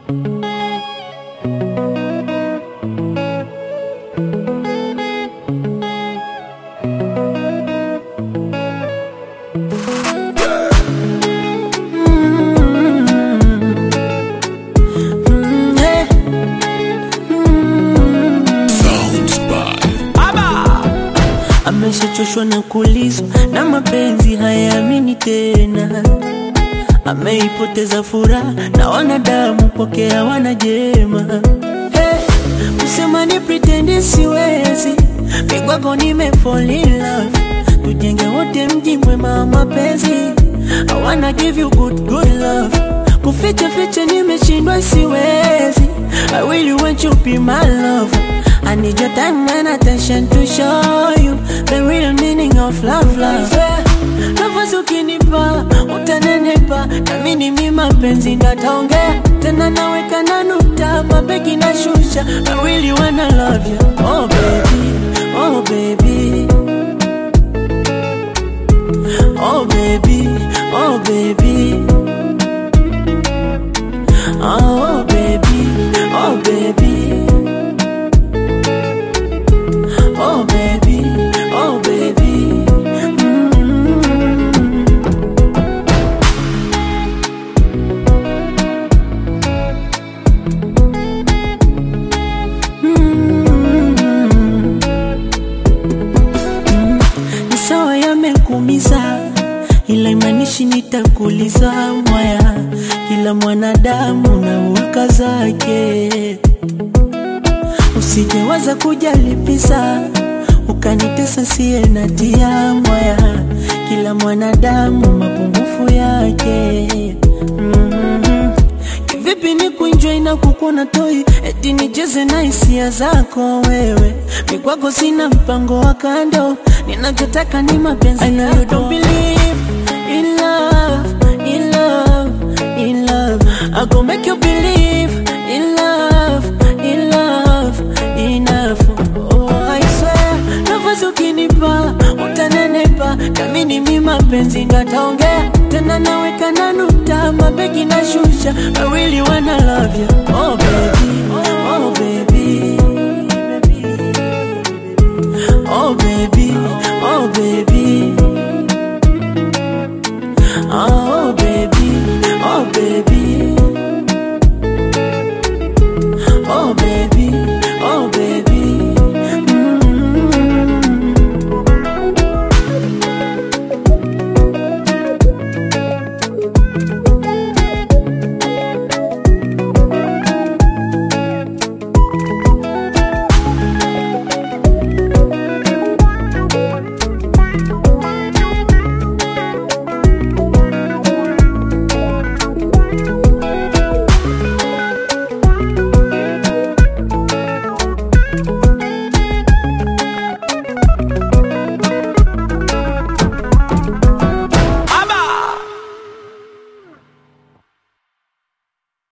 Ameshachoshwa na kulizwa na mapenzi hayaamini tena, ameipoteza furaha na wanadamu kwake hawana jema. Hey, kusema ni pretend siwezi, migwako nime fall in love, tujenge wote mji mwema wa mapenzi. I wanna give you good good love, kuficha ficha nimeshindwa siwezi. I really want you be my love. I need your time and attention to show you the real meaning of love, love. Yeah. Nafasi ukinipa utanenepa, na mimi ni mapenzi ndataongea tena, naweka na nukta, mabegi na shusha. I really wanna love you, oh baby, oh baby, oh baby, oh baby, oh baby, oh baby. Oh baby, oh baby. Mm. Mm. Mm. Ni sawa yamekumiza, ila imanishi nitakuliza mwaya. Kila mwanadamu na hulka zake Usijewaza kujalipisa ukanitesa siye na tia mwaya. Kila mwanadamu mapungufu yake. mm Kivipi ni kuenjoy na kukuna toi eti nicheze na hisia zako wewe? Mikwako sina mpango wa kando, ninachotaka ni mapenzi I know you don't believe in love, in love, in love. I go make you believe in love, in love, enough. Oh, I swear, nafasi ukinipa utanenepa, nami ni mi mapenzi ndataongea tena, naweka na nukta, mabegi na shusha. I really wanna love you, oh baby, oh baby, oh baby, oh baby, oh baby, oh baby.